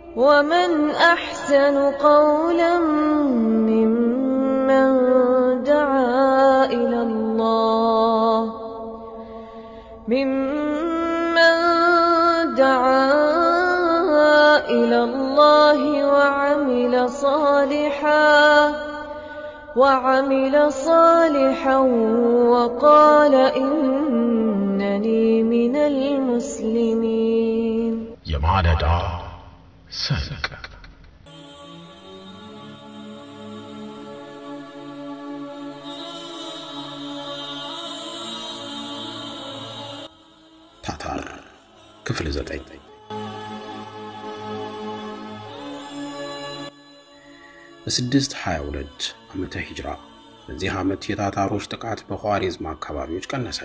ومن أحسن قولا ممن دعا إلى الله ممن دعا إلى الله وعمل صالحا وعمل صالحا وقال إنني من المسلمين የማለዳ ሰንቅ ታታር ክፍል ዘጠኝ በስድስት ሀያ ሁለት ዓመተ ሂጅራ በዚህ ዓመት የታታሮች ጥቃት በኋሪዝም አካባቢዎች ቀነሰ።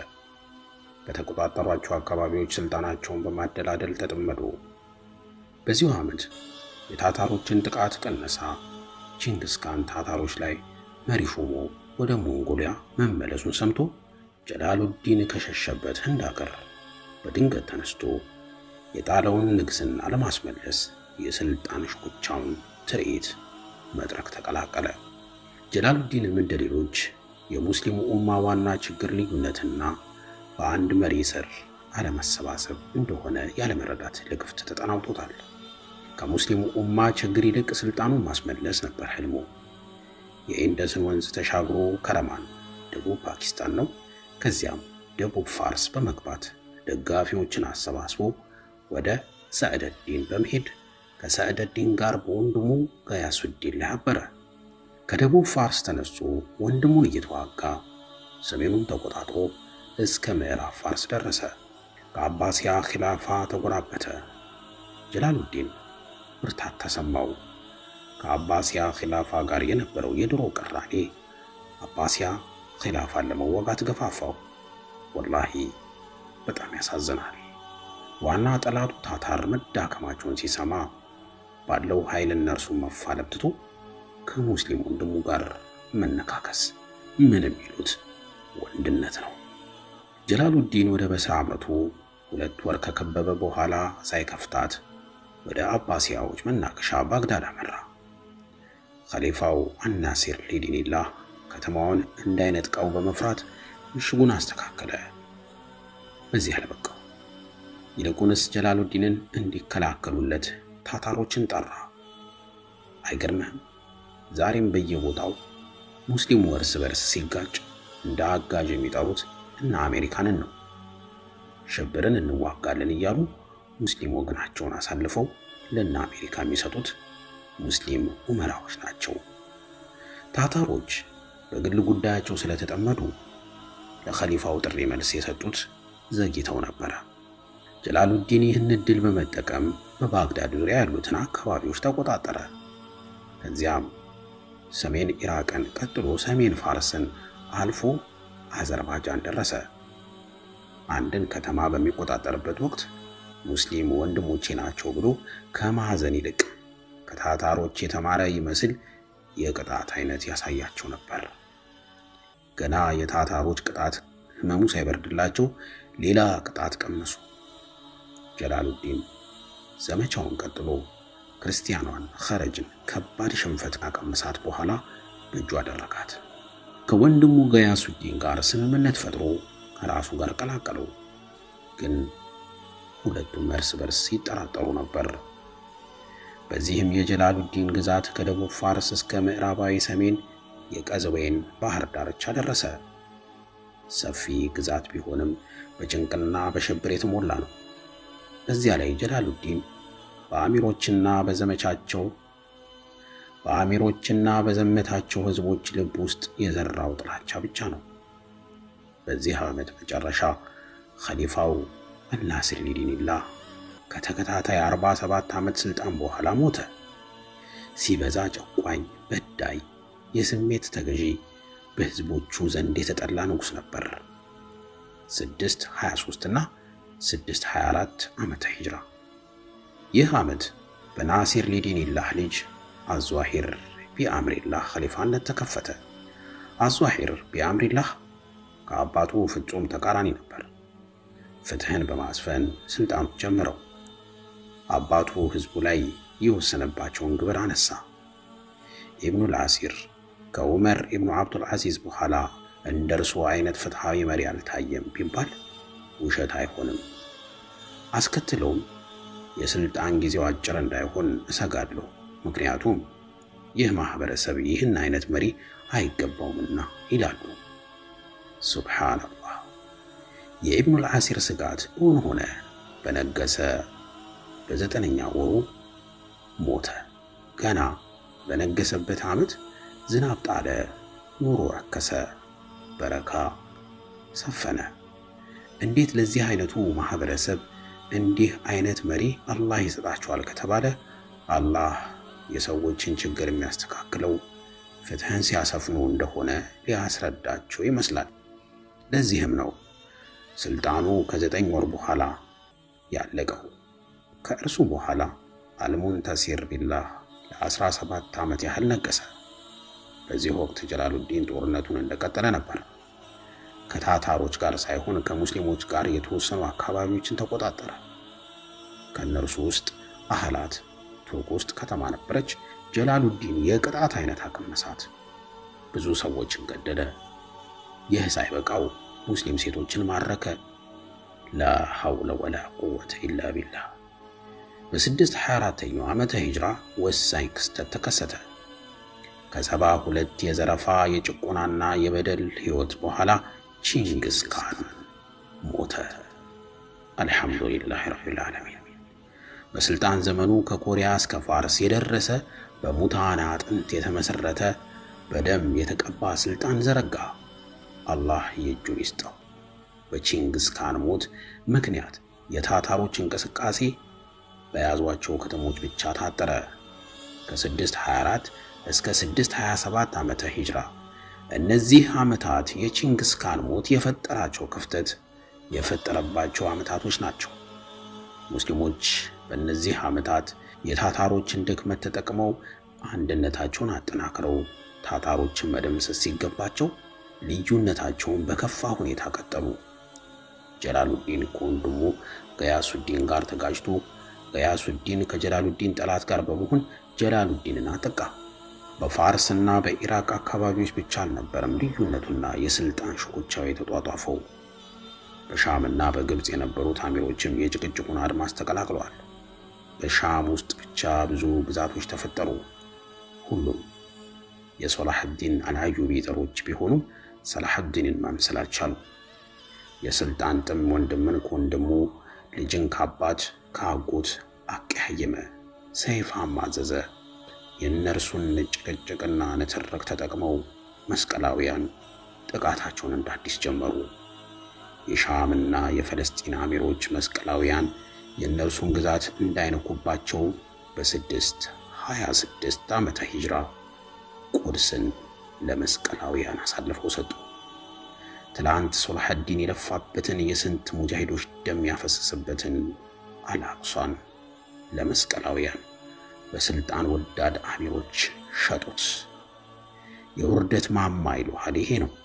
በተቆጣጠሯቸው አካባቢዎች ስልጣናቸውን በማደላደል ተጠመዱ። በዚሁ ዓመት የታታሮችን ጥቃት ቀነሳ ቺንግስ ካን ታታሮች ላይ መሪ ሾሞ ወደ ሞንጎሊያ መመለሱን ሰምቶ ጀላሉዲን ከሸሸበት ህንድ አገር በድንገት ተነስቶ የጣለውን ንግስና ለማስመለስ የስልጣን ሽኩቻውን ትርኢት መድረክ ተቀላቀለ። ጀላሉዲንም እንደ ሌሎች የሙስሊሙ ኡማ ዋና ችግር ልዩነትና በአንድ መሪ ስር አለመሰባሰብ እንደሆነ ያለመረዳት ለክፍት ተጠናውቶታል። ከሙስሊሙ ኡማ ችግር ይልቅ ስልጣኑን ማስመለስ ነበር ህልሙ። የኢንደስን ወንዝ ተሻግሮ ከረማን ደቡብ ፓኪስታን ነው። ከዚያም ደቡብ ፋርስ በመግባት ደጋፊዎችን አሰባስቦ ወደ ሰዕደዲን በመሄድ ከሰዕደዲን ጋር በወንድሙ ገያሱዲን ላይ አበረ። ከደቡብ ፋርስ ተነስቶ ወንድሙን እየተዋጋ ሰሜኑን ተቆጣጥሮ እስከ ምዕራብ ፋርስ ደረሰ። ከአባሲያ ኺላፋ ተጎራበተ። ጀላሉዲን ብርታት ተሰማው። ከአባሲያ ኺላፋ ጋር የነበረው የድሮ ቅራኔ አባሲያ ኺላፋን ለመወጋት ገፋፋው። ወላሂ በጣም ያሳዝናል። ዋና ጠላቱ ታታር መዳከማቸውን ሲሰማ ባለው ኃይል እነርሱን መፋለም ትቶ ከሙስሊም ወንድሙ ጋር መነካከስ ምን የሚሉት ወንድነት ነው። ጀላሉዲን ወደ በስራ አምርቶ ሁለት ወር ከከበበ በኋላ ሳይከፍታት ወደ አባሲያዎች መናገሻ ባግዳድ አመራ። ኸሊፋው አናሲር ሊዲኒላህ ከተማውን እንዳይነጥቀው በመፍራት ምሽጉን አስተካከለ። በዚህ አልበቃው። ይልቁንስ ጀላሉዲንን እንዲከላከሉለት ታታሮችን ጠራ። አይገርምህም? ዛሬም በየቦታው ሙስሊሙ እርስ በርስ ሲጋጭ እንደ አጋዥ የሚጠሩት እና አሜሪካንን ነው። ሽብርን እንዋጋለን እያሉ ሙስሊም ወገናቸውን አሳልፈው ለእነ አሜሪካ የሚሰጡት ሙስሊም ኡመራዎች ናቸው። ታታሮች በግል ጉዳያቸው ስለተጠመዱ ለኸሊፋው ጥሪ መልስ የሰጡት ዘግይተው ነበረ። ጀላሉዲን ይህን ዕድል በመጠቀም በባግዳድ ዙሪያ ያሉትን አካባቢዎች ተቆጣጠረ። ከዚያም ሰሜን ኢራቅን ቀጥሎ ሰሜን ፋርስን አልፎ አዘርባጃን ደረሰ። አንድን ከተማ በሚቆጣጠርበት ወቅት ሙስሊም ወንድሞቼ ናቸው ብሎ ከማዕዘን ይልቅ ከታታሮች የተማረ ይመስል የቅጣት አይነት ያሳያቸው ነበር። ገና የታታሮች ቅጣት ህመሙ ሳይበርድላቸው ሌላ ቅጣት ቀመሱ። ጀላሉዲን ዘመቻውን ቀጥሎ ክርስቲያኗን ኸረጅን ከባድ ሽንፈት ካቀመሳት በኋላ በእጁ አደረጋት። ከወንድሙ ገያሱዲን ጋር ስምምነት ፈጥሮ ከራሱ ጋር ቀላቀለው። ግን ሁለቱም እርስ በርስ ሲጠራጠሩ ነበር። በዚህም የጀላሉዲን ግዛት ከደቡብ ፋርስ እስከ ምዕራባዊ ሰሜን የቀዝዌን ባህር ዳርቻ ደረሰ። ሰፊ ግዛት ቢሆንም በጭንቅና በሽብር የተሞላ ነው። በዚያ ላይ ጀላሉዲን በአሚሮችና በዘመቻቸው በአሚሮችና በዘመታቸው ህዝቦች ልብ ውስጥ የዘራው ጥላቻ ብቻ ነው። በዚህ ዓመት መጨረሻ ኸሊፋው አልናስር ሊዲኒላህ ከተከታታይ 47 ዓመት ስልጣን በኋላ ሞተ። ሲበዛ ጨቋኝ፣ በዳይ፣ የስሜት ተገዢ፣ በህዝቦቹ ዘንድ የተጠላ ንጉሥ ነበር። 623 እና 624 ዓመተ ሂጅራ ይህ ዓመት በናሲር ሊዲኒላህ ልጅ አዟሂር ቢአምሪላህ ኸሊፋነት ተከፈተ። አዟሂር ቢአምሪላህ ከአባቱ ፍጹም ተቃራኒ ነበር። ፍትህን በማስፈን ስልጣኑ ጀመረው። አባቱ ህዝቡ ላይ የወሰነባቸውን ግብር አነሳ። ኢብኑል አሲር ከዑመር ኢብኑ አብዱል አዚዝ በኋላ እንደ እርሱ አይነት ፍትሐዊ መሪ አልታየም ቢባል ውሸት አይሆንም። አስከትለውም የስልጣን ጊዜው አጭር እንዳይሆን እሰጋለሁ፣ ምክንያቱም ይህ ማህበረሰብ ይህን አይነት መሪ አይገባውምና ይላሉ። ሱብሓነላህ። የኢብኑል አሲር ስጋት እውን ሆነ። በነገሰ በዘጠነኛ ወሩ ሞተ። ገና በነገሰበት ዓመት ዝናብ ጣለ፣ ኑሮ ረከሰ፣ በረካ ሰፈነ። እንዴት ለዚህ አይነቱ ማህበረሰብ እንዲህ አይነት መሪ አላህ ይሰጣቸዋል ከተባለ አላህ የሰዎችን ችግር የሚያስተካክለው ፍትህን ሲያሰፍኑ እንደሆነ ሊያስረዳቸው ይመስላል። ለዚህም ነው ስልጣኑ ከዘጠኝ ወር በኋላ ያለቀው። ከእርሱ በኋላ አልሙንተሲር ቢላህ ለ17 ዓመት ያህል ነገሰ። በዚህ ወቅት ጀላሉዲን ጦርነቱን እንደቀጠለ ነበር። ከታታሮች ጋር ሳይሆን ከሙስሊሞች ጋር የተወሰኑ አካባቢዎችን ተቆጣጠረ። ከእነርሱ ውስጥ አህላት ቱርክ ውስጥ ከተማ ነበረች። ጀላሉዲን የቅጣት አይነት አቀመሳት። ብዙ ሰዎችን ገደለ። ይህ ሳይበቃው ሙስሊም ሴቶችን ማረከ። ላ ሐውለ ወላ ቁወተ ኢላ ቢላህ። በስድስት ሀያ አራተኛው ዓመተ ሂጅራ ወሳኝ ክስተት ተከሰተ። ከሰባ ሁለት የዘረፋ የጭቆናና የበደል ሕይወት በኋላ ቺንግስ ካን ሞተ። አልሐምዱሊላህ ረቢል ዓለሚን። በስልጣን ዘመኑ ከኮሪያ እስከ ፋርስ የደረሰ በሙታን አጥንት የተመሰረተ በደም የተቀባ ስልጣን ዘረጋ። አላህ የእጁን ይስጠው። በቺንግስ ካን ሞት ምክንያት የታታሮች እንቅስቃሴ በያዟቸው ከተሞች ብቻ ታጠረ። ከ624 እስከ 627 ዓመተ ሂጅራ እነዚህ ዓመታት የቺንግስ ካን ሞት የፈጠራቸው ክፍተት የፈጠረባቸው ዓመታቶች ናቸው። ሙስሊሞች በእነዚህ ዓመታት የታታሮችን ድክመት ተጠቅመው አንድነታቸውን አጠናክረው ታታሮችን መደምሰስ ሲገባቸው ልዩነታቸውን በከፋ ሁኔታ ቀጠሉ። ጀላሉዲን ከወንድሙ ገያሱዲን ጋር ተጋጅቶ ገያሱዲን ከጀላሉዲን ጠላት ጋር በመሆን ጀላሉዲንን አጠቃ። በፋርስና በኢራቅ አካባቢዎች ብቻ አልነበረም ልዩነቱና የስልጣን ሽኩቻው የተጧጧፈው። በሻምና በግብፅ የነበሩት አሚሮችም የጭቅጭቁን አድማስ ተቀላቅለዋል። በሻም ውስጥ ብቻ ብዙ ግዛቶች ተፈጠሩ። ሁሉም የሶላሕዲን አልአዩቢ ጠሮች ቢሆኑም ሰላሕዲንን መምሰል አልቻሉ። የስልጣን ጥም ወንድምን ከወንድሙ ልጅን ከአባት ከአጎት አቀያየመ፣ ሰይፍ አማዘዘ። የእነርሱን ጭቅጭቅና ንትርክ ተጠቅመው መስቀላውያን ጥቃታቸውን እንደ አዲስ ጀመሩ። የሻምና የፈለስጢን አሚሮች መስቀላውያን የእነርሱን ግዛት እንዳይነኩባቸው በስድስት ሀያ ስድስት ዓመተ ሂጅራ ቁድስን ለመስቀላውያን አሳልፈው ሰጡ። ትላንት ሶላሐዲን የለፋበትን የስንት ሙጃሂዶች ደም ያፈሰሰበትን አልአቅሷን ለመስቀላውያን በስልጣን ወዳድ አሚሮች ሸጡት። የውርደት ማማ ይሉሃል ይሄ ነው።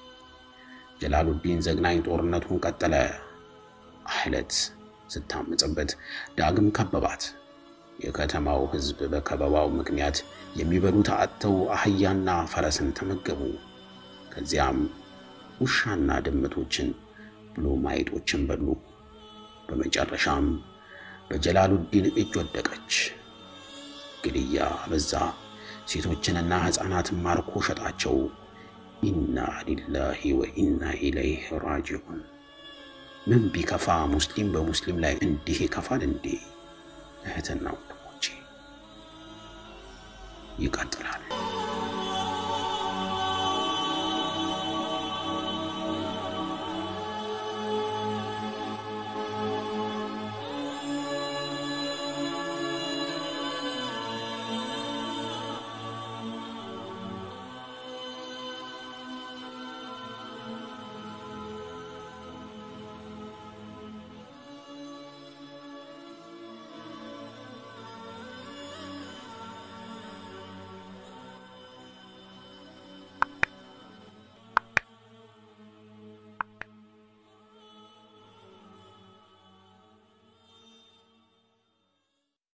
ጀላሉዲን ዘግናኝ ጦርነቱን ቀጠለ። አህለት ስታምጽበት ዳግም ከበባት። የከተማው ሕዝብ በከበባው ምክንያት የሚበሉት አጥተው አህያና ፈረስን ተመገቡ። ከዚያም ውሻና ድመቶችን ብሎ ማይጦችን በሉ። በመጨረሻም በጀላሉዲን እጅ ወደቀች። ግድያ በዛ። ሴቶችንና ሕፃናትን ማርኮ ሸጣቸው። ኢና ሊላሂ ወኢና ኢለይህ ራጂዑን። ምን ቢከፋ ሙስሊም በሙስሊም ላይ እንዲህ ይከፋል እንዴ? እህትና ወንድሞቼ ይቀጥላል።